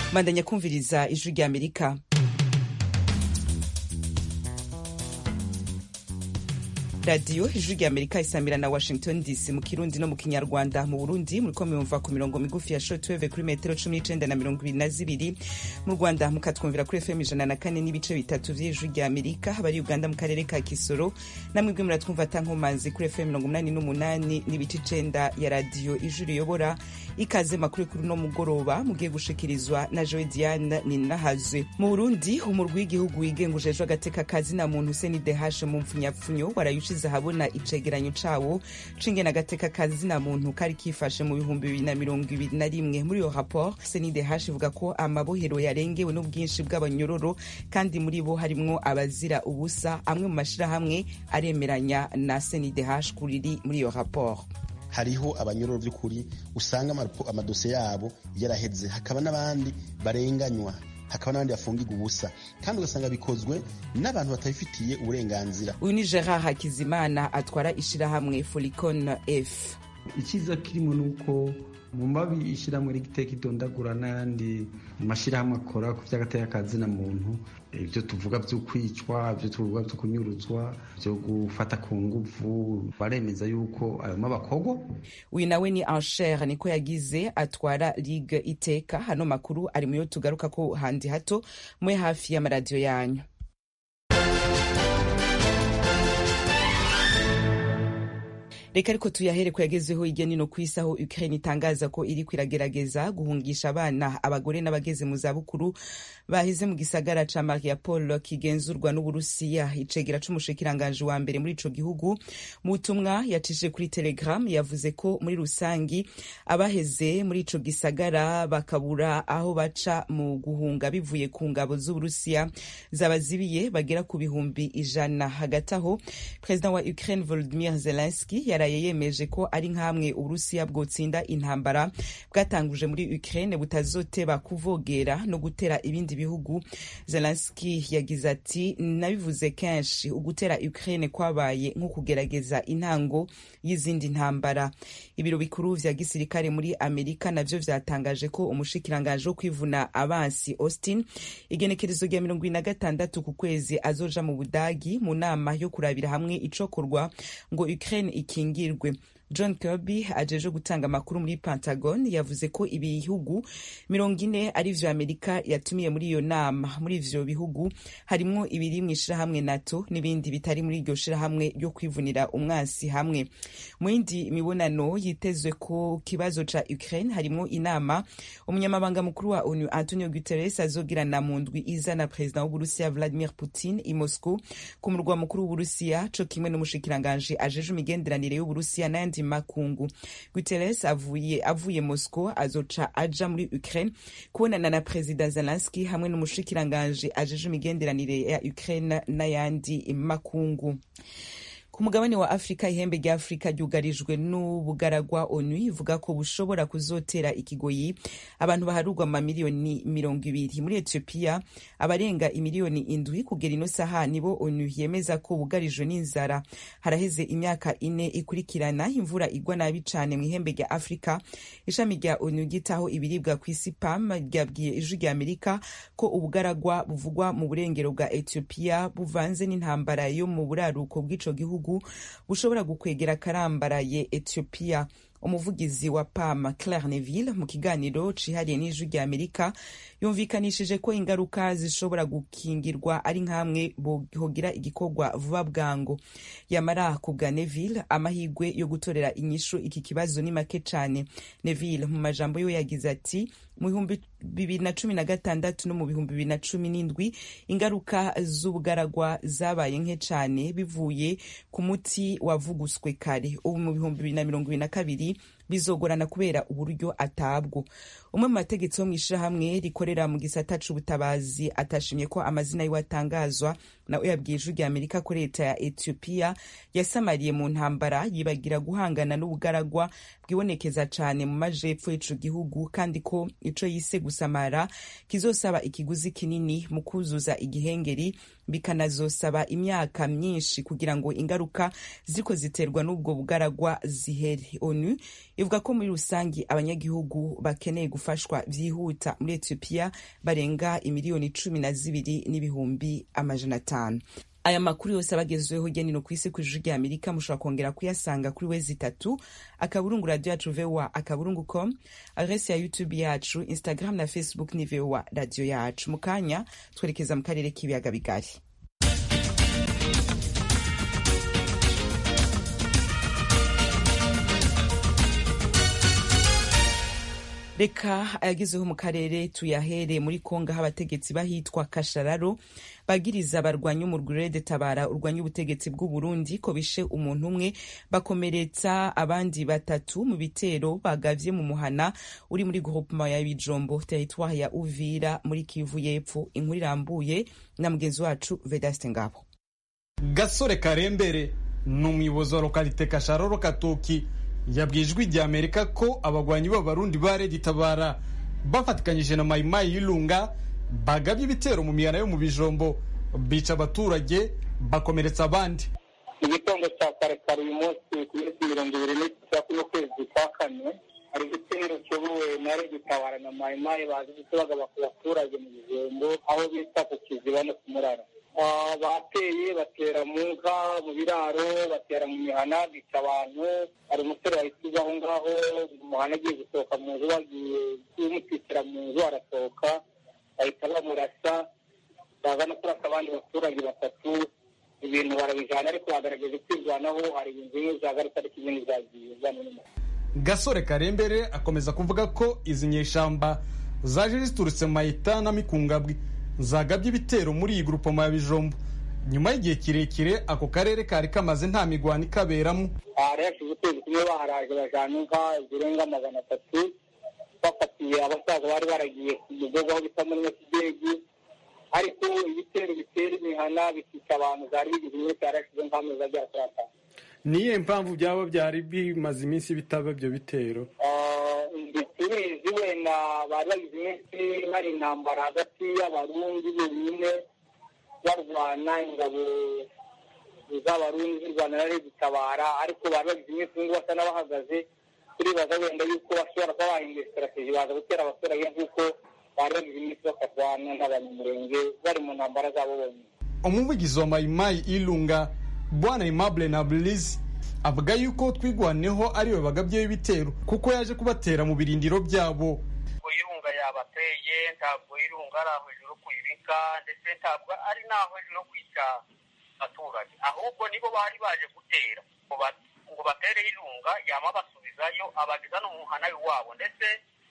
bandanya kumviriza ijwi rya amerika radiyo ijwi rya amerika isamira na washington dc mu kirundi no mu kinyarwanda mu burundi muriko muyumva ku mirongo migufi ya shortwave kuri metero cumi n'icenda na mirongo ibiri na zibiri mu rwanda mukatwumvira kuri fm ijana na kane n'ibice bitatu vy'ijwi rya amerika abari uganda mu karere ka kisoro namwebwe muratwumva tankomanzi kuri fm mirongo umunani n'umunani n'ibice icenda ya radiyo ijwi riyobora ikaze makuru kuri uno mugoroba mugiye gushikirizwa na joe diane ninahazwe mu burundi umurwi w'igihugu wigenga ujejwe agateka kazina muntu senidehashe mu mpfunyapfunyo warayushize ahabona icegeranyo cawo c'ingene agateka kazina muntu kari kifashe mu bihumbi bibiri na mirongo ibiri na rimwe muri iyo raporo senidehashe ivuga ko amabohero yarengewe n'ubwinshi bw'abanyororo kandi muri bo harimwo abazira ubusa amwe mu mashirahamwe aremeranya na senidehashe kuriri muri iyo raporo hariho abanyororo by'ukuri usanga amadosiye yabo yaraheze hakaba n'abandi barenganywa hakaba n'abandi bafungirwa ubusa kandi ugasanga bikozwe n'abantu batabifitiye uburenganzira uyu ni gerard hakizimana atwara ishirahamwe folicon f icyiza kirimo ni uko mu mabi ishyirahamwe rigiteka idondagura n'ayandi mashyirahamwe akora ku by'agateka kazina muntu ibyo tuvuga byo kwicwa ibyo tuvuga byo kunyuruzwa byo gufata ku nguvu baremeza yuko ayo mabakorwa uyu nawe ni anshere niko yagize atwara ligue iteka hano makuru ari muyo tugaruka ko handi hato mwe hafi y'amaradiyo yanyu reka ariko tuyahere ko yagezeho hirya nino ku isi aho ukraine itangaza ko iri kwiragerageza guhungisha abana abagore n'abageze mu zabukuru bahize mu gisagara ca mariupol kigenzurwa n'uburusiya icegera c'umushikiranganji wa mbere muri ico gihugu mu butumwa yacishije kuri telegram yavuze ko muri rusangi abaheze muri ico gisagara bakabura aho baca mu guhunga bivuye ku ngabo z'uburusiya zabazibiye bagera ku bihumbi ijana hagati aho perezida wa ukraine volodimir zelenski yaraye yemeje ko ari nk'amwe uburusiya bwotsinda intambara bwatanguje muri ukraine butazoteba kuvogera no gutera ibindi bihugu zelenski yagize ati nabivuze kenshi ugutera ukraine kwabaye nko kugerageza intango y'izindi ntambara ibiro bikuru vya gisirikare muri amerika navyo vyatangaje ko umushikiranganji wo kwivuna abansi austin igenekerezo rya mirongo ibiri na gatandatu ku kwezi azoja mu budagi mu nama yo kurabira hamwe icokorwa ngo ukraine ikingirwe john kirby ajeje gutanga amakuru muri pentagon yavuze ko ibihugu mirongo ine ari vyo amerika yatumiye muri iyo nama muri ivyo bihugu harimwo ibiri mu ishirahamwe nato n'ibindi bitari muri iryo shirahamwe ryo kwivunira umwansi hamwe mu yindi mibonano yitezwe ku kibazo ca ukraine harimwo inama umunyamabanga mukuru wa onu antonio guterres azogirana mu ndwi iza na perezida w'uburusiya vladimir putin i moscow ku murwa mukuru w'uburusiya co kimwe n'umushikiranganji ajeje imigenderanire y'uburusiya n'ayandi makungu guterres avuye avuye moscow azoca aja muri ukraine kubonana na perezida zelenski hamwe n'umushikiranganji ajeje imigenderanire ya ukraine n'ayandi makungu ku mugabane wa afurika ihembe rya afurika ryugarijwe n'ubugaragwa onu ivuga ko bushobora kuzotera ikigoyi abantu baharurwa mu mamiliyoni mirongo ibiri muri etiyopiya abarenga imiliyoni indwi kugera ino saha nibo onu yemeza ko bugarijwe n'inzara haraheze imyaka ine ikurikirana imvura igwa nabi cane mu ihembe rya afurika ishami rya onu ryitaho ibiribwa ku isi pam ryabwiye ijwi rya amerika ko ubugaragwa buvugwa mu burengero bwa etiyopiya buvanze n'intambara yo mu buraruko bw'ico gihugu bushobora gukwegera karambaraye Ethiopia umuvugizi wa pam claire neville mu kiganiro cihariye n'ijwi rya amerika yumvikanishije ko ingaruka zishobora gukingirwa ari nk'amwe bogira igikorwa vuba bwango yamara ku bwa neville amahirwe yo gutorera inyishu iki kibazo ni make cane neville mu majambo yo yagize ati mu bihumbi bibiri na cumi na gatandatu no mu bihumbi bibiri na cumi n'indwi ingaruka z'ubugaragwa zabaye nke cane bivuye ku muti wavuguswe kare ubu mu bihumbi bibiri na mirongo ibiri na kabiri bizogorana kubera uburyo atabwo umwe mu bategetsi bo mu ishirahamwe rikorera mu gisata c'ubutabazi atashimye ko amazina yiwe atangazwa nawe yabwiye ijwi rya amerika ko leta ya etiyopiya yasamariye mu ntambara yibagira guhangana n'ubugaragwa bwibonekeza cane mu majepfo y'ico gihugu kandi ko ico yise gusamara kizosaba ikiguzi kinini mu kuzuza igihengeri bikanazosaba imyaka myinshi kugira ngo ingaruka ziko ziterwa n'ubwo bugaragwa zihere onu ivuga ko muri rusangi abanyagihugu bakeneye gufashwa vyihuta muri etiyopiya barenga imiliyoni cumi na zibiri n'ibihumbi amajana atanu aya makuru yose abagezweho hirya no ku isi ku ijuru rya amerika mushobora kongera kuyasanga kuri wezi itatu akaburungu radiyo yacu voa akaburungu com adresi ya youtube yacu instagram na facebook ni voa radiyo yacu mu kanya twerekeza mu karere k'ibiyaga bigari reka ayagezeho mu karere tuyahere muri kongo aho abategetsi bahitwa kashararo bagiriza abarwanya umurwi de tabara urwanya ubutegetsi bw'u Burundi ko bishe umuntu umwe bakomeretsa abandi batatu mu bitero bagavye mu muhana uri muri groupement ya Bijombo territoire ya Uvira muri Kivu y'Epfo inkuru irambuye na mugenzi wacu Vedaste Ngabo Gasore Karembere ni umuyobozi wa lokalite Kashararo Katoki yabwiye ijwi rya amerika ko abagwanyi b'abarundi ba redi tabara bafatikanyije na mayimayi y'irunga bagabye ibitero mu mihana yo mu bijombo bica abaturage bakomeretsa abandi mu gitondo cya kare kare uyu munsi ku minsi mirongo ibiri n'itatu n'ukwezi kwa kane hari igitero kiyobowe na redi tabara na mayimayi bazi bagaba ku baturage mu bijombo aho bita ku kiziba no ku murara bateye batera mu nka mu biraro batera mu mihana bica abantu hari umusore wahise aho ngaho mu muhanda agiye gusohoka mu nzu bagiye kumutwikira mu nzu arasohoka bahita bamurasa baza no kurasa abandi baturage batatu ibintu barabijana ariko bagaragaje kwirwanaho hari ibintu bimwe byagarutse ariko ibindi byagiye gasore karembere akomeza kuvuga ko izi nyeshamba zaje ziturutse mayita na mikungabwi zagabye ibitero muri iyi grupoma ya bijombo nyuma y'igihe kirekire ako karere kari kamaze nta migwano ikaberamo hari hashize ukwezi kumwe baharaje bajana inka zirenga magana atatu bafatiye abasaza bari baragiye ku mugogo aho bita muri mesidegi ariko ibitero bitera imihana bikica abantu zari bigize imwe cyari hashize nk'amezi agera kuri atanu niyo mpamvu byaba byari bimaze iminsi bitaba ibyo bitero tubizi wenda bari bagize iminsi hari intambara hagati y'abarundi bonyine barwana ingabo z'abarundi zirwana na leta itabara ariko bari bagize iminsi ngo basa n'abahagaze turibaza wenda yuko bashobora kuba bahinduye sitarateji baza gutera abaturage nk'uko bari bagize iminsi bakarwana n'abanyamurenge bari mu ntambara zabo bonyine umuvugizi wa mayimayi ilunga bwana aimable na blizi avuga yuko twigwaneho ariwe bagabyeho ibitero kuko yaje kubatera mu birindiro byabo irunga yabateye ntabwo irunga ari aho hejuru kuyibika ndetse ntabwo ari n'aho hejuru kwica abaturage ahubwo nibo bari baje gutera ngo batere irunga yama basubizayo abageza no mu muhana wabo ndetse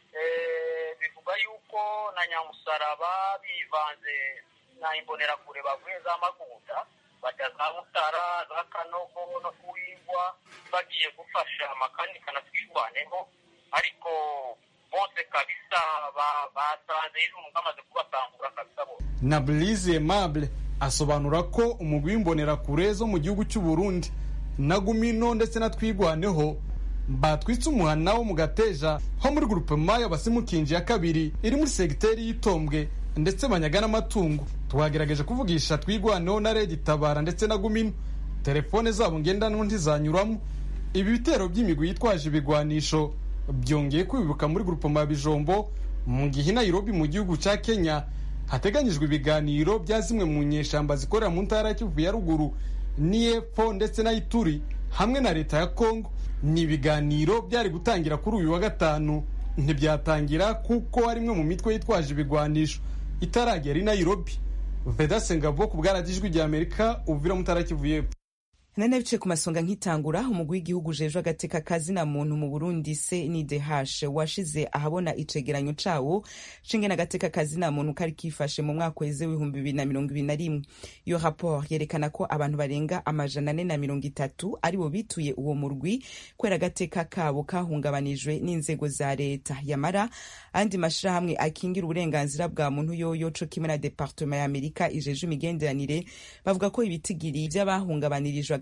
bivuga yuko na nyamusaraba bivanze na imbonerakure bavuye za magunda bajya za mutara za kanogo no kuwingwa bagiye gufasha amakanika na twirwaneho ariko bose kabisa basanze irungu bamaze kubatangura kabisa bose na Blaise Aimable asobanura ko umugwi w'imbonerakure zo mu gihugu cy'u Burundi na Gumino ndetse na Twigwaneho batwitse umuhana wo mu Gateja ho muri groupement y'abasimukinji ya kabiri iri muri segiteri y'Itombwe ndetse banyaga n'amatungo twagerageje kuvugisha Twigwaneho na Redi Tabara ndetse na Gumino telefone zabo ngendanwa ntizanyuramo ibi bitero by'imigwi yitwaje ibigwanisho byongeye kwibuka muri grupoma ya bijombo mu gihe Nairobi mu gihugu cya Kenya hateganyijwe ibiganiro bya zimwe mu nyeshamba zikorera mu ntara y'Kivu ya ruguru n'iy'epfo ndetse na Ituri hamwe na leta ya Kongo ni ibiganiro byari gutangira kuri uyu wa gatanu ntibyatangira kuko ari imwe mu mitwe yitwaje ibigwanisho itaragera i Nairobi Vedaste Ngabo ku bwaradijwi rya Amerika uvira mu ntara y'Kivu y'epfo nari nabicaye ku masonga nkitangura umugwi w'igihugu ujejwe agateka kazina muntu mu burundi cndh washize ahabona icegeranyo cawo cingene agateka kazina muntu kari kifashe mu mwaka weze w'ibihumbi bibiri na mirongo ibiri na rimwe iyo raporo yerekana ko abantu barenga amajana ane na mirongo itatu aribo bituye uwo murwi kubera agateka kabo kahungabanijwe n'inzego za leta yamara andi mashirahamwe akingira uburenganzira bwa muntu yoyo co kimwe na departema ya amerika ijeje imigenderanire bavuga ko ibitigiri vy'abahungabanirijwe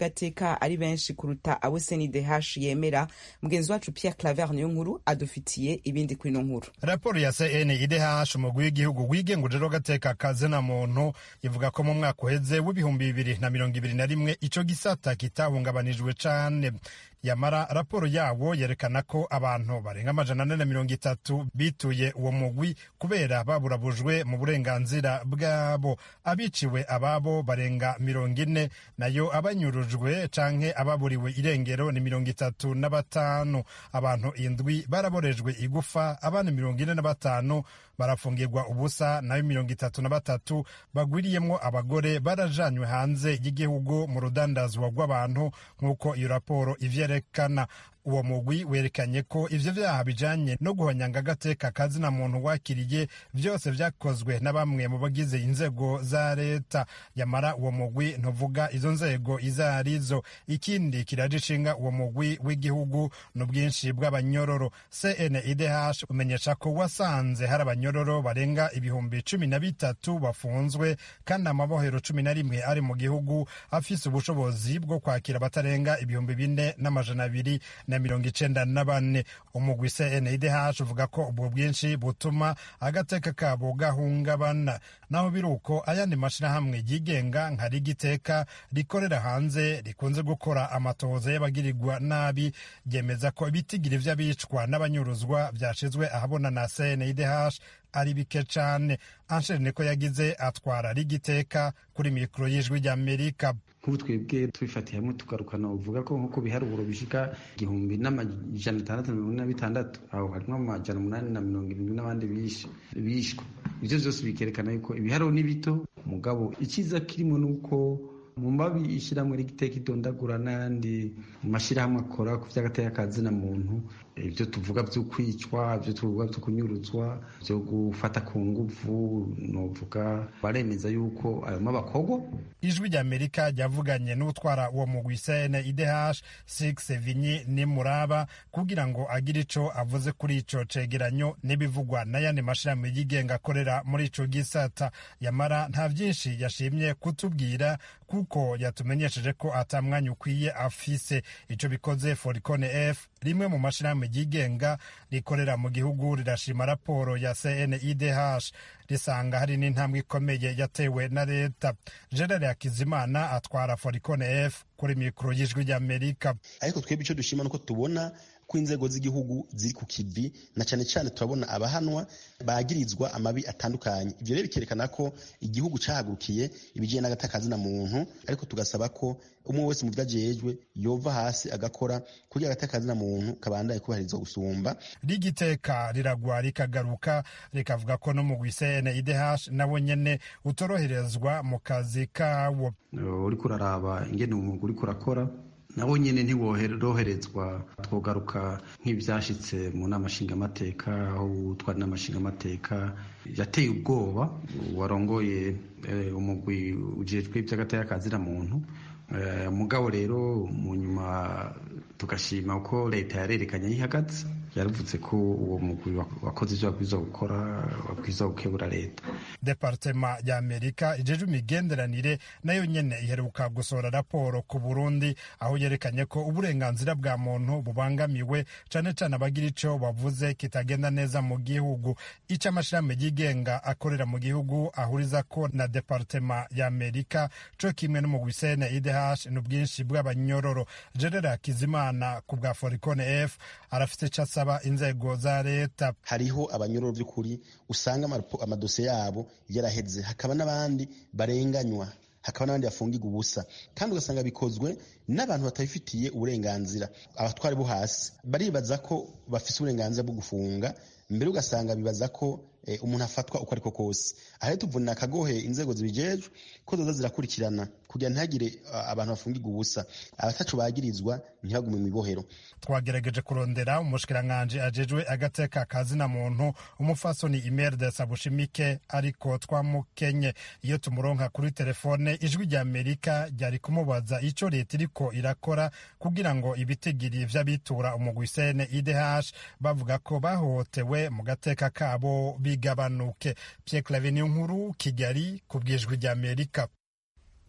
w'agateka ari benshi kuruta abo CNDH yemera mugenzi wacu Pierre Claver niyo nkuru adufitiye ibindi kuri ino nkuru raporo ya CNIDH umugwi w'igihugu wigenga w'agateka kazina muntu ivuga ko mu mwaka uheze w'ibihumbi bibiri na mirongo ibiri na rimwe ico gisata kitahungabanijwe cane yamara raporo yawo yerekana ko abantu barenga amajana ane na mirongo itatu bituye uwo mugwi kubera baburabujwe mu burenganzira bwabo abiciwe ababo barenga mirongo ine nayo abanyurujwe canke ababuriwe irengero ni mirongo itatu na batanu abantu indwi baraborejwe igufa abana mirongo ine na batanu barafungirwa ubusa nayo mirongo itatu na batatu bagwiriyemwo abagore barajanywe hanze y'igihugu mu rudandazwa rw'abantu nk'uko iyo raporo ivyerekana uwo mugwi werekanye ko ivyo vyaha bijanye no guhonyanga agateka kazina muntu wakiriye vyose vyakozwe na bamwe mu bagize inzego za leta yamara uwo mugwi ntuvuga izo nzego izo arizo ikindi kiraje ishinga uwo mugwi w'igihugu n'ubwinshi bw'abanyororo cnidh umenyesha ko wasanze hari abanyororo barenga ibihumbi cumi na bitatu bafunzwe kandi amabohero cumi na rimwe ari mu gihugu afise ubushobozi bwo kwakira abatarenga ibihumbi bine n'amajana abiri na mirongo icenda na bane umugwi cndh uvuga ko ubwo bwinshi butuma agateka kabo gahungabana naho biri uko ayandi mashirahamwe yigenga nka rigiteka rikorera hanze rikunze gukora amatohoza y'abagirirwa nabi ryemeza ko ibitigiri vy'abicwa n'abanyuruzwa vyashizwe ahabona na cndh ari bike cane ansheri niko yagize atwara rigiteka kuri mikoro y'ijwi ry'amerika nk'ubu twebwe tubifatiye hamwe tugarukana uvuga ko nko ku biharuro bishika igihumbi n'amajana atandatu na mirongo ine na bitandatu aho harimo amajana umunani na mirongo irindwi n'abandi bishwe ivyo vyose bikerekana yuko ibiharuro ni bito mugabo icyiza kirimo ni uko mu mabi ishyirahamwe rigiteka idondagura n'ayandi mashyirahamwe akora ku by'agateka kazina muntu ibyo tuvuga byo kwicwa ibyo tuvuga byo kunyuruzwa byo gufata ku nguvu novuga baremeza yuko ayo mabakorwa ijwi ry'amerika ryavuganye n'utwara uwo mugwi sene idh six vinyi nimuraba kugira ngo agire ico avuze kuri ico cegeranyo n'ibivugwa n'ayandi mashirahamwe yigenga akorera muri ico gisata yamara nta vyinshi yashimye kutubwira kuko yatumenyesheje ko ata mwanya ukwiye afise ico bikoze foricone f rimwe mu mashirahamwe ryigenga rikorera mu gihugu rirashima raporo ya cnidh risanga hari n'intambwe ikomeye yatewe na leta gerard hakizimana atwara foricone f kuri mikoro y'ijwi ry'amerika ariko twebwe icyo dushima nuko tubona ko inzego z'igihugu ziri ku kivi na cyane cyane turabona abahanwa bagirizwa amabi atandukanye ibyo rero bikerekana ko igihugu cyahagurukiye ibijyanye n'agataka muntu ariko tugasaba ko umwe wese mu byo ajejwe yova hasi agakora kugira agataka muntu kabandaye kubahirizwa gusumba rigiteka riragwa rikagaruka rikavuga ko no mu gwisene idh nabo nyene utoroherezwa mu kazi kawo uriko uraraba ingene umwuga uriko urakora nabo nyine ntiworoherezwa twogaruka nk'ibyashyitse mu nama nshingamateka aho utwara inama nshingamateka yateye ubwoba warongoye umugwi ujejwe iby'agateka kazira muntu mugabo rero mu nyuma tugashima ko leta yarerekanye yihagaze yaravuze ko uwo mugwi wakoze ibyo wabwirizwa gukora wabwirizwa gukebura leta departema ya amerika ijejwe imigenderanire nayo nyene iheruka gusohora raporo ku burundi aho yerekanye ko uburenganzira bwa muntu bubangamiwe cane cane abagira ico bavuze kitagenda neza mu gihugu ico amashirahamwe yigenga akorera mu gihugu ahuriza ko na departema ya amerika co kimwe n'umugwi sene idh n'ubwinshi bw'abanyororo gerard hakizimana ku bwa foricone f arafite ico asaba inzego za leta hariho abanyororo by'ukuri usanga amadosiye yabo yaraheze hakaba n'abandi barenganywa hakaba n'abandi bafungirwa ubusa kandi ugasanga bikozwe n'abantu batabifitiye uburenganzira abatwari bo hasi baribaza ko bafise uburenganzira bwo gufunga mbere ugasanga bibaza ko umuntu afatwa uko ariko kose aha rero tuvunira akagohe inzego zibijejwe ko zoza zirakurikirana kugira ntihagire abantu bafungirwa ubusa abatacu bagirizwa ntibagume mu ibohero twagerageje kurondera umushikiranganji ajejwe agateka kazina muntu umufasoni imerde sabushimike ariko twamukenye iyo tumuronka kuri telefone ijwi rya amerika ryari kumubaza ico leta iriko irakora kugira ngo ibitigiri vy'abitura umugwi sene idh bavuga ko bahohotewe mu gateka kabo bigabanuke Pierre Claver nkuru Kigali ku bwijwi rya Amerika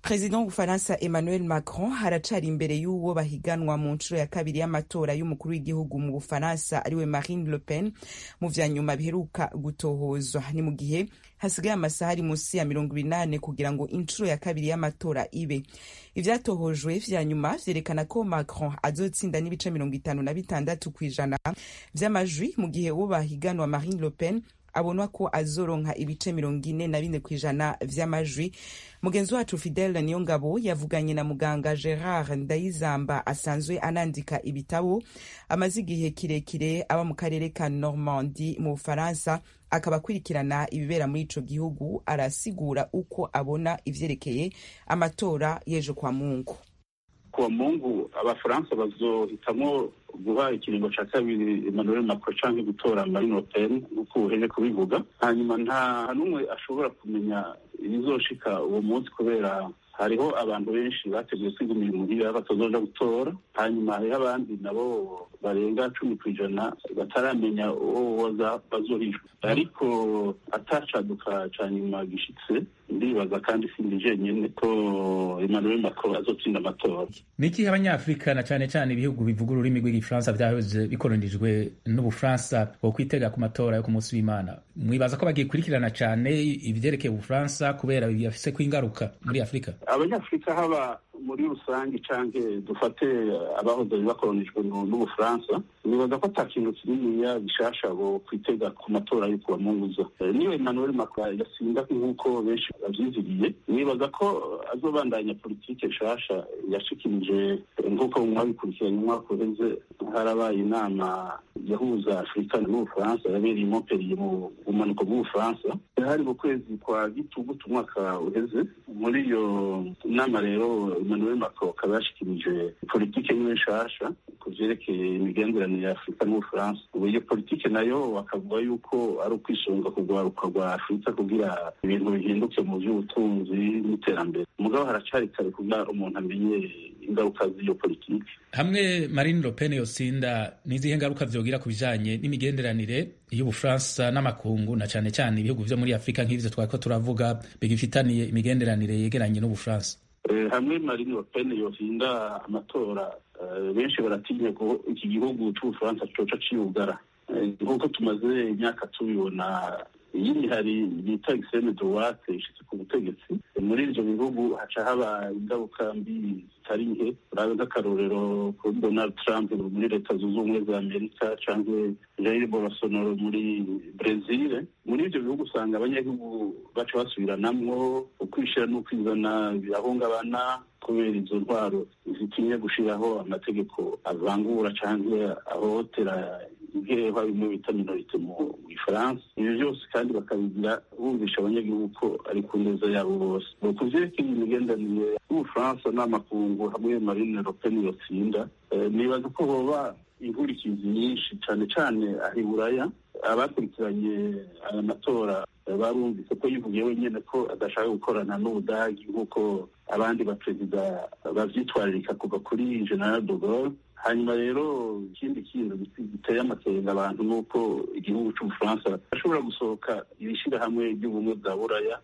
perezida w'ubufaransa emmanuel macron haracari imbere y'uwo bahiganwa mu nshuro ya kabiri y'amatora y'umukuru w'igihugu mu bufaransa ariwe marine le pen mu vya nyuma biheruka gutohozwa ni mu gihe hasigaye amasaha ari munsi ya mirongo inani kugira ngo inshuro ya kabiri y'amatora ibe ivyatohojwe vya nyuma vyerekana ko macron azotsinda n'ibice mirongo itanu na bitandatu kw'ijana vy'amajwi mu gihe uwo bahiganwa marine le pen abonwa ko azoronka ibice mirongo ine na bine kw'ijana vy'amajwi mugenzi wacu fidele niyongabo yavuganye na muganga gerard ndayizamba asanzwe anandika ibitabo amaze igihe kirekire aba mu karere ka normandi mu bufaransa akaba akurikirana ibibera muri ico gihugu arasigura uko abona ivyerekeye amatora y'ejo kwa mungu kuwa mungu abafaransa bazohitamwo guha ikiringo ca kabiri emmanuel macron canke gutora marine le pen nk'uko uheje kubivuga hanyuma nta n'umwe ashobora kumenya ibizoshika uwo munsi kubera hariho abantu benshi bateguye kwigumira imuhira batazoja gutora hanyuma hariho abandi nabo barenga cumi ku ijana bataramenya uwo bazohijwe ariko atacaduka ca nyuma gishitse ndibaza kandi sindi jenyene ko emmanuel macron azotsinda amatora ni ikihe abanyafurika na cane cane ibihugu bivuga ururimi rw'igifaransa vyahoze bikoronijwe n'ubufaransa wo kwitega ku matora yo ku munsi w'imana mwibaza ko bagikurikirana cane ivyerekeye ubufaransa kubera biyafise ko ingaruka muri afurika abanyafurika haba muri rusange canke dufate abahoze bakoronijwe n'ubufaransa nibaza ko ata kintu kininiya gishasha bo kwitega ku matora yo kubamunguza niyo emmanuel macron yasinda nk'uko benshi bavyiziriye nibaza ko azobandanya politike nshasha yashikirije nk'uko mwabikurikiranye umwaka uheze harabaye inama yahuza afurika n'ubufaransa yabereye i montpellier mu bumanuko bw'ubufaransa hari mu kwezi kwa gitugutu umwaka uheze muri iyo nama rero emmanuel macron akaba yashikirije politike niwe nshasha ku vyerekeye imigenderanire ya afurika n'ubufaransa ubu iyo politike nayo bakavuga yuko ari ukwisunga kugwaruka rwa afurika kugira ibintu bihinduke mu vy'ubutunzi n'iterambere mugabo haracari kare kugira umuntu amenye ingaruka z'iyo politike hamwe marine le pen yosinda n'izihe ngaruka vyogira ku bijanye n'imigenderanire y'ubufaransa n'amakungu na cane cane ibihugu vyo muri afurika nk'ivyo twariko turavuga bigifitaniye imigenderanire yegeranye n'ubufaransa hamwe marine le pen yohinda amatora benshi baratinya ko iki gihugu c'ubufaransa coca ciyugara nk'uko tumaze imyaka tubibona iyindi hari bita extreme droite ishitse ku butegetsi muri ivyo bihugu haca haba ingaruka mbi zitari nke urabe nk'akarorero kuri donald trump muri leta zunze ubumwe za amerika canke jair bolsonaro muri brezil muri ivyo bihugu usanga abanyagihugu baca basubiranamwo ukwishira n'ukwizana birahungabana kubera izo ntwaro zitinya gushiraho amategeko avangura canke ahohotera nk'eba bimwe bita minorite mu gifaransa ibyo byose kandi bakabigira bumvisha abanyagihugu ko ari ku neza yabo bose ku vyerekeye imigenderanire y'ubufaransa n'amakungu hamwe marine le pen yotsinda nibaza ko hoba inkurikizi nyinshi cane cane aho iburaya abakurikiranye aya matora barumvise ko yivugiye wenyine ko adashaka gukorana n'ubudagi nk'uko abandi baperezida bavyitwaririka kuva kuri general de Gaulle hanyuma rero ikindi kintu giteye amakenga abantu ni uko igihugu c'ubufaransa ashobora gusohoka ibishirahamwe ry'ubumwe bwa buraya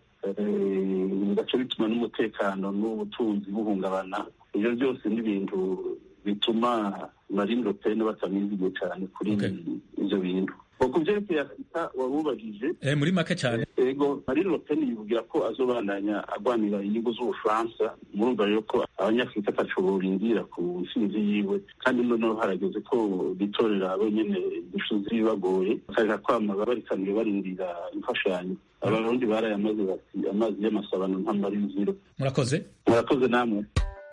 bigaca bituma n'umutekano n'ubutunzi buhungabana ivyo byose ni ibintu bituma marine le pen batamwizigiye cane kuri ivyo bintu ku vyerekeye afurika wabubajije muri make cyane ego marine le pen yivugira ko azobandanya agwanira inyungu z'ubufaransa murumva rero ko abanyafurika ataco borindira ku ntsinzi yiwe kandi noneho harageze ko bitorera abo nyene inyishu zibagoye bakaja kwama barikaniye barindira imfashanyo abarundi barayamaze bati amazi y'amasabano ntamara inzira murakoze murakoze namwe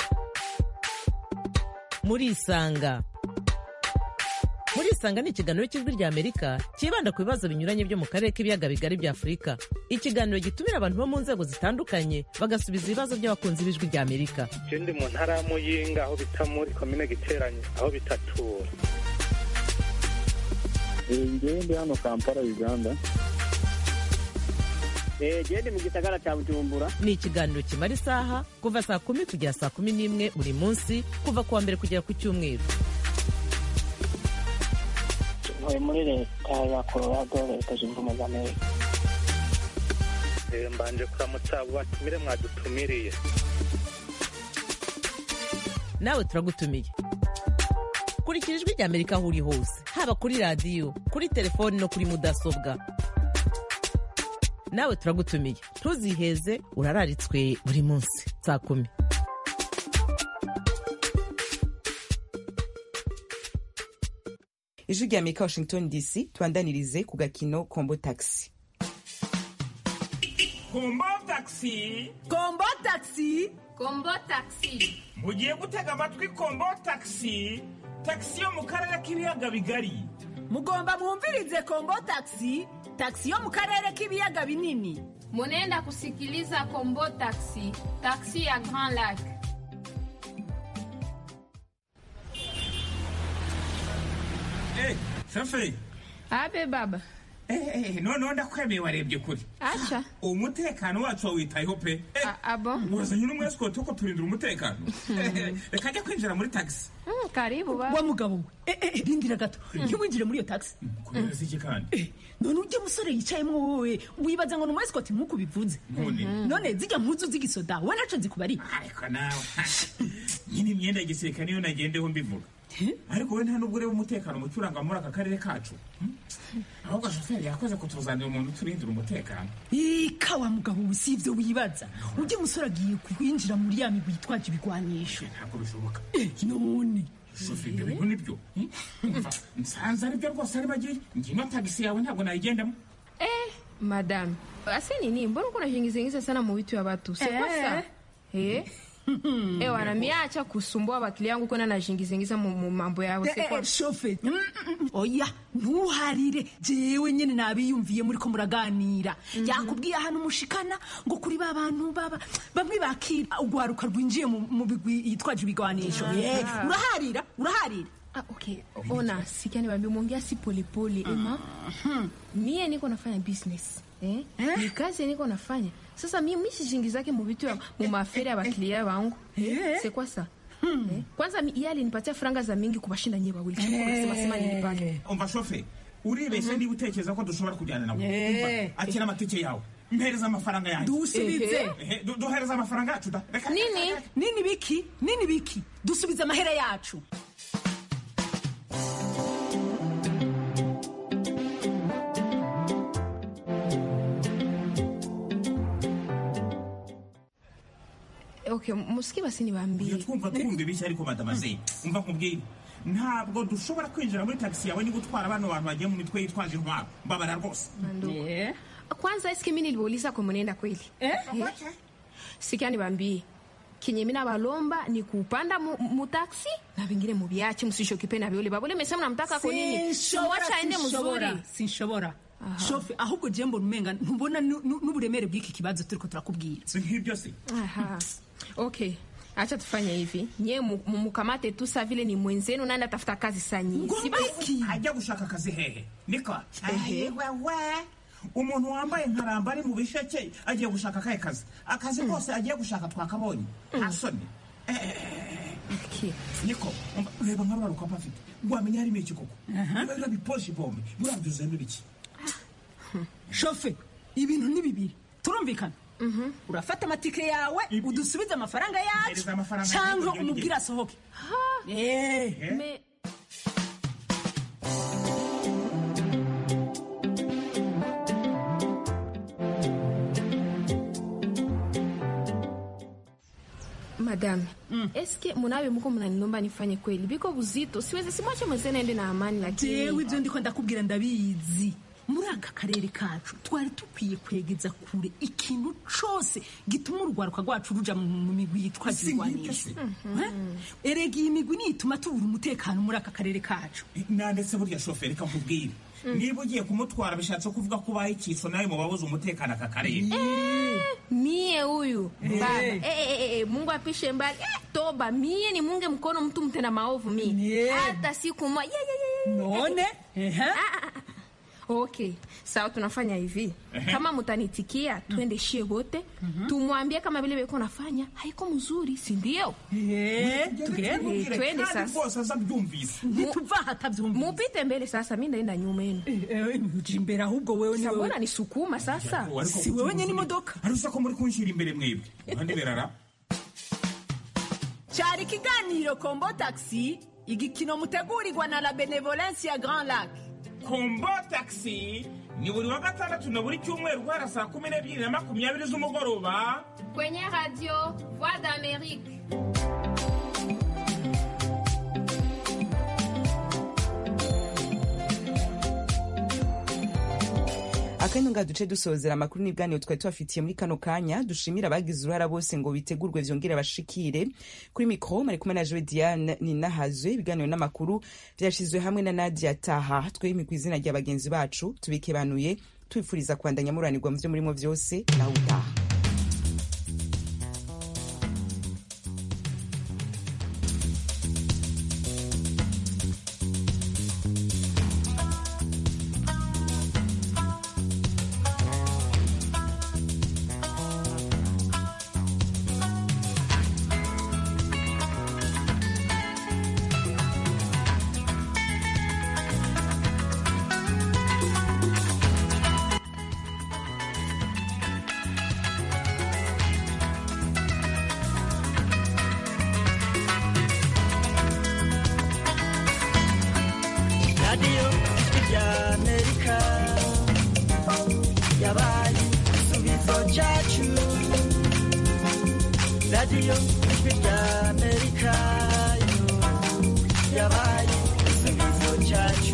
murisanga murisanga ni ikiganiro cy'ijwi rya amerika cyibanda ku bibazo binyuranye byo mu karere k'ibiyaga bigari bya afurika ikiganiro gitumira abantu bo mu nzego zitandukanye bagasubiza ibibazo by'abakunzi b'ijwi rya amerika je ndi mu ntara ya muyinga aho bita muri komine giteranye aho bitatura ngewe ndi hano kampala uganda gende mu gisagara cya bujumbura ni ikiganiro kimara isaha kuva saa kumi kugera saa kumi n'imwe buri munsi kuva ku wa mbere kugera ku cyumweru ntuye muri leta ya colorado leta zunze ubumwe za amerika mbanje kuramutsa abo batumire mwadutumiriye nawe turagutumiye kurikira ijwi rya amerika aho uri hose haba kuri radiyo kuri telefoni no kuri mudasobwa nawe turagutumiye ntuziheze urararitswe buri munsi saa kumi ijwi rya amerika washington dc tubandanirize ku gakino kombo taxi kombo taxi kombo taxi kombo taxi mugiye gutega amatwi kombo taxi taxi yo mu karere k'ibiyaga bigari mugomba mwumvirize kombo taxi taxi yo mu karere k'ibiyaga binini munenda kusikiliza kombo taxi taxi ya grand lac Eh, shoferi abe baba noneho ndakwemeye warebye kure acha umutekano wacu wawitayeho pe abo wazanye n'umwesikoti wo kuturindira umutekano reka ajya kwinjira muri tagisi Mm, karibu baba wa mugabo we eh, eh, rindira gato ntiwinjire muri iyo taxi kubera iki kandi none ujya musore yicayemo wowe wibaza ngo ni umwesikoti nk'uko ubivuze none none zijya mpuzu z'igisoda we naco nzikubari ariko nawe nyine imyenda ya gisirikare niyo nagendeho mbivuga ariko we nta nubwo ureba umutekano muke uranga muri aka karere kacu Hmm? ahubwo shoferi yakoze kutuzanira umuntu uturindira umutekano ika wa mugabo we si ibyo wibaza ujya musore agiye kwinjira muri ya migwi yitwaje ibigwanisho ntabwo bishoboka none shoferi ibyo bintu nibyo Hmm? umva nsanze aribyo rwose ari bagiye ngino tagisi yawe ntabwo nayigendamo eh madam ase nini mbona uko najiingizaingiza sana mu vitu ya watu sekwasa eh eh wanamiacha kusumbua wakili yangu kwenda najiingizaingiza mu mu mambo yao Eh, eh, sekwa shofe Mm, mm, mm. oya ntuharire jewe nyene nabiyumviye muriko muraganira yakubwiye ahantu mushikana ngo kuri ba bantu baba bamwe bakira urwaruka rwinjiye mu mu bigwi yitwaje ibigwanisho Eh, uraharira uraharira Ah, okay. Ona, sikia niwaambie umeongea si polepole ema. Mie niko nafanya business. Eh? Ni kazi niko nafanya. Sasa mimi mimi sijingizake mu vitu ya mu mafere ya baklia wangu. Eh? C'est quoi ça? Eh? Kwanza mi- yeye alinipatia franga za mingi kubashinda nyewe wawili. Sema sema nilipata. umva shoferi uribeshye niba utekereza ko dushobora kujyana nawe Eh. Umva, akira amatike yawe mpereza amafaranga yanjye dusubize Ehe, du- duhereza amafaranga yacu da reka nini nini biki nini biki dusubize amahera yacu Okay, musiki basi niwaambie. twumva twumva ibishya ariko madamaze umva nkubwire ntabwo dushobora kwinjira muri tagisi yawe niba utwara bano bantu bagiye mu mitwe yitwaje intwaro mbabara rwose Yeah. Kwanza eske mimi niliwauliza kwa mwenenda kweli? Eh? Sikia niwaambie. Kenye mimi nabalomba ni kupanda mu, mu taxi na vingine mubiache msishokipe na viole babole mesema namtaka kwa nini? So wacha aende mzuri. sinshobora shofe ahubwo je mbona umenga ntubona nu- nu- n'uburemere bw'iki kibazo turiko turakubwira si nk'ibyo se Aha. Okay. Acha tufanye hivi. Nye mukamate tu sa vile ni mwenzenu nani atafuta kazi sanyi. Si basi. ajya gushaka akazi hehe niko Ehe. wewe umuntu wambaye nkaramba ari mu bisheke agiye gushaka akahe kazi akazi kose agiye gushaka twakabonye nta soni niko umva, reba nka rwa rukapa afite wamenya harimo iki koko biba biposhe bombe buriya byuzuyemo ibiki shofe ibintu ni bibiri turumvikana urafata amatike yawe udusubize amafaranga yacu Hereza amafaranga cyangwa yanjye, umubwire asohoke Eh. Me... Madame, eske munawe muko mnanilomba nifanye kweli? Biko buzito, siwezi simwache mwenzenu aende na amani lakini. jewe ibyo ndiko ndakubwira ndabizi muri aka karere kacu twari dukwiye kwegeza kure ikintu cose gituma urwaruka rwacu ruja mu mu migwi yitwaje ibigwanisho Eh? erega iyi migwi niyo ituma tubura umutekano muri aka karere kacu nandetse burya shoferi kamubwire niba ugiye kumutwara bishatse kuvuga ko ubaye ikiso nawe mu babuze umutekano aka karere Mie huyu Eh. baba eh, eh, eh, eh, Mungu apishe mbali eh, toba mie ni munge mkono mtu mtenda maovu mie hata siku moja yeah, yeah, yeah, yeah. none Ah, ah, ah. Okay, sawa, tunafanya hivi. Ehe. Kama mtanitikia, twende shie wote tumwambie kama vile beko nafanya haiko mzuri, si ndio? Eh, Eh, twende sasa. ntituva hatavyumvise Mupite mbele sasa, mi ndaenda nyuma yenu. uja imbere ahubwo wewe ni Sa, wewe mbona nisukuma sasa? si wewe nyene imodoka ariko ko muri kunshyira imbere mwebwe kandi berara cyari ikiganiro kombo taxi igikino mutegurirwa na la benevolence ya grand lac kombo taxi ni buri wa gatandatu na buri cyumweru guhera saa kumi n'ebyiri na makumyabiri z'umugoroba kwenye radio voix d'amerique akanya nga duce dusozera amakuru n'ibiganiro twari tubafitiye muri kano kanya dushimira abagize uruhara bose ngo bitegurwe vyongere bashikire kuri mikro mari kumwe na Joe Diane Ninahazwe ibiganiro n'amakuru vyashizwe hamwe na Nadia Taha twemye ku izina rya bagenzi bacu tubikebanuye twifuriza kwandanya muranirwa mu vyo murimo vyose naho utaha radiyo ijwi rya amerika yabaye igisubizo cyacu radiyo ijwi rya amerika yo yabaye igisubizo cyacu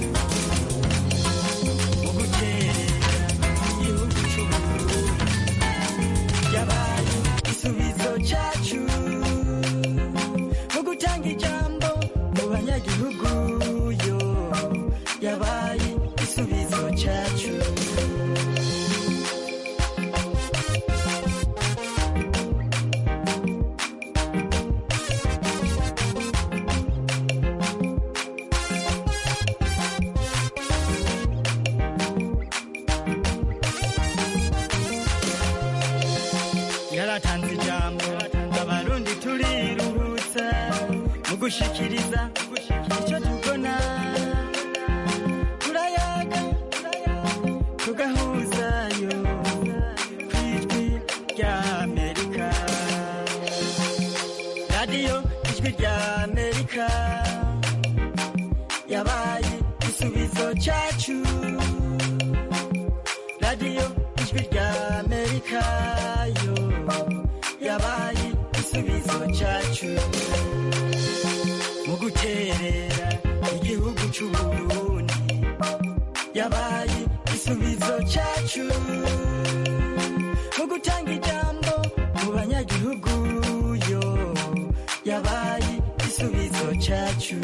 mu guterera igihugu cy'uburundi yabaye igisubizo cyacu mu gutanga ijambo mu banyagihugu yo yabaye igisubizo cyacu yaratanze ijambo abarundi turiruhutsa mu gushikiriza icyo tubona turayaga tugahuzayo ku ijwi rya amerika radiyo ijwi rya amerika yabaye igisubizo cyacu radiyo ijwi rya amerika yo yabaye igisubizo cyacu mu guterera igihugu cy'uburundi yabaye igisubizo cyacu mu gutanga ijambo mu banyagihugu yo yabaye igisubizo cyacu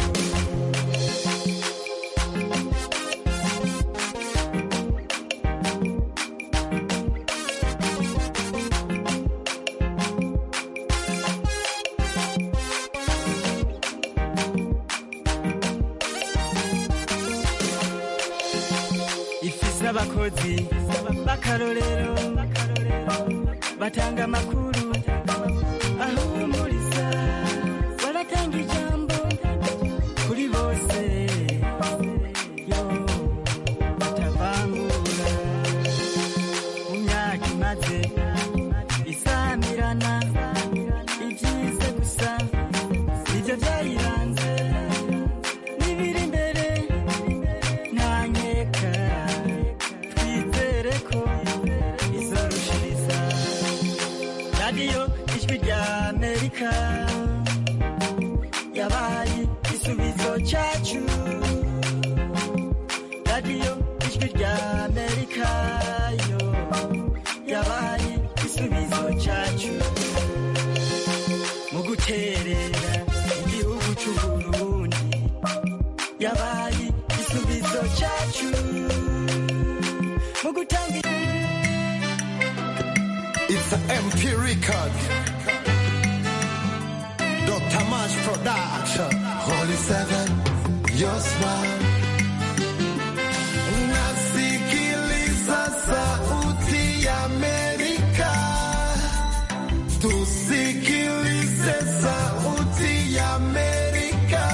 ifise abakozi b'akarorero batanga amakuru ahumuriza baratanga ijambo kuri bose yo batavangura mu myaka imaze isamirana ibyize gusa nibyo byayiranze n'ibiri imbere ntanyeka twizere ko izorushiriza radiyo ijwi rya amerika yabaye igisubizo cyacu radiyo ijwi rya amerika yo yabaye igisubizo cyacu mu guterera igihugu cy'uburundi yabaye igisubizo cyacu mu gutanga It's an MP record. Dr. Mash Production. Holy Seven, your smile. Nasikiliza sauti ya Amerika. Tusikilize sauti ya Amerika.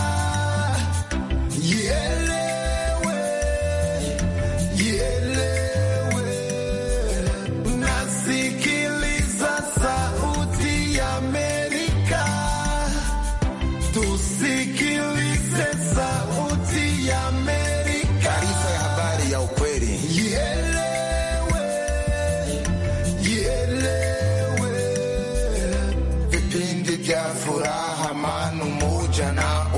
Ielewe, ielewe. Nasikiliza sauti ya Amerika. Sikilize sauti ya